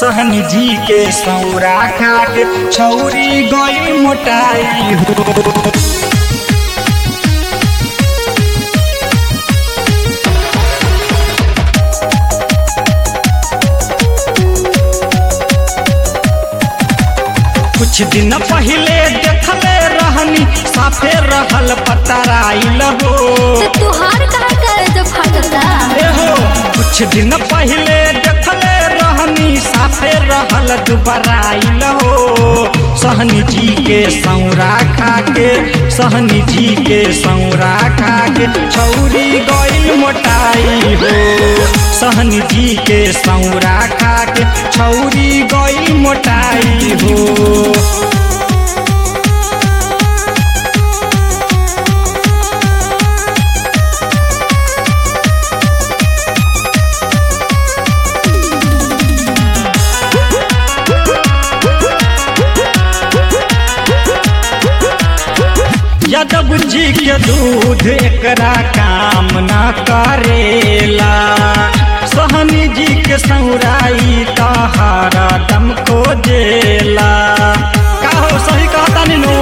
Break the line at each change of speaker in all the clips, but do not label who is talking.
सहन जी के सौरा खा के छौरी गई मोटाई हो कुछ दिन पहले देखले रहनी साफे रहल पतराइल हो
तो तुहार कहा करे जो फटता
ए हो कुछ दिन पहले देखले रहनी साफे रहल दुबराइल हो सहनी जी के सौरा खा के सहनी जी के सौरा खा के छौरी गई मोटाई हो सहनी जी के सौरा खा के छौरी गई मोटाई हो यादव जी के दूध एकरा काम न करेला सहनी जी के सौराई तहारा दम खोजेला का हो सही कहता नीनू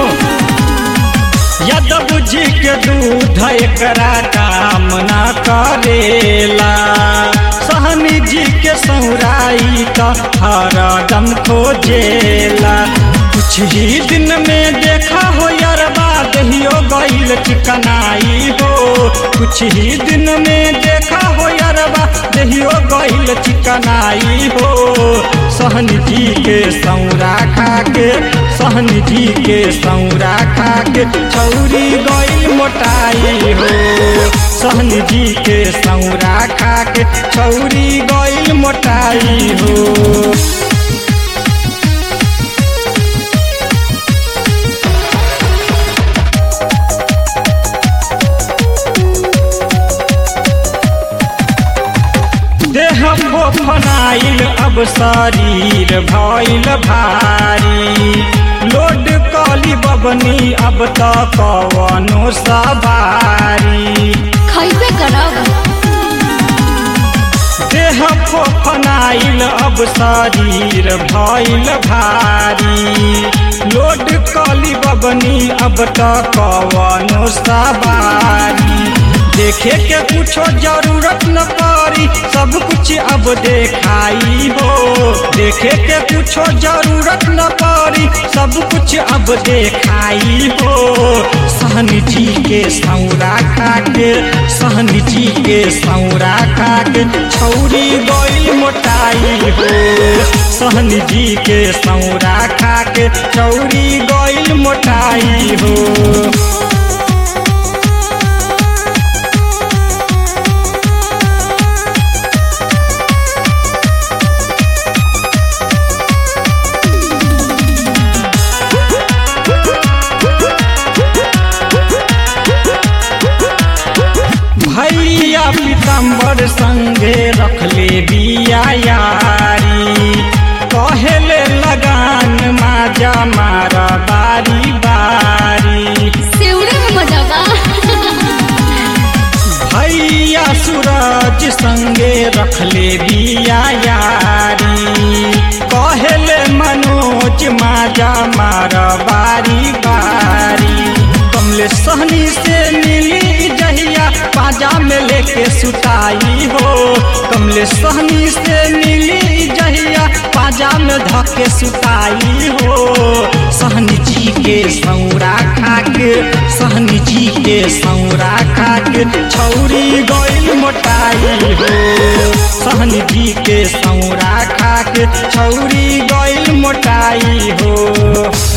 यादव जी के दूध एकरा काम न करेला सहनी जी के सौराई तहारा दम खोजेला कुछ ही दिन में देखा हो यारबा दहियो गईल चिकनाई हो कुछ ही दिन में देखा हो यारबा दहियो गईल चिकनाई हो सहन जी के सौरा खा के सहन जी के सौरा खा के छौरी गईल मोटाई हो सहन जी के सौरा खा के छौरी गईल मोटाई हो देह फोफनाइल अब शरीर भइल भारी लोड कली बबनी अब त कवनो सवारी
खैबे करब
देह फोफनाइल अब शरीर भइल भारी लोड कली बबनी अब त कवनो सवारी देखे के कुछो जरूरत न पड़ी सब कुछ अब देखाई हो देखे के कुछो जरूरत न पड़ी सब कुछ अब देखाई हो सहन जी के सौरा खा के सहन जी के सौरा खा के छौरी गई मोटाई हो सहन जी के सौरा खा के छौरी गई मोटाई हो भैया पीताम्बर संगे रखले बिया यारी कहेले लगान माजा मारा बारी बारी
सेउरे में मजा बा
भैया सूरज संगे रखले बिया यारी कहेले मनोज माजा मारा बारी बारी कमले सहनी से मिली जहिया पाजा में लेके सुताई हो कमले सहनी से मिली जहिया पाजा में धके सुताई हो सहनी जी के सौरा खा के सहनी जी के सौरा खा के छौरी गई मोटाई हो सहनी जी के सौरा खा के छौरी गई मोटाई हो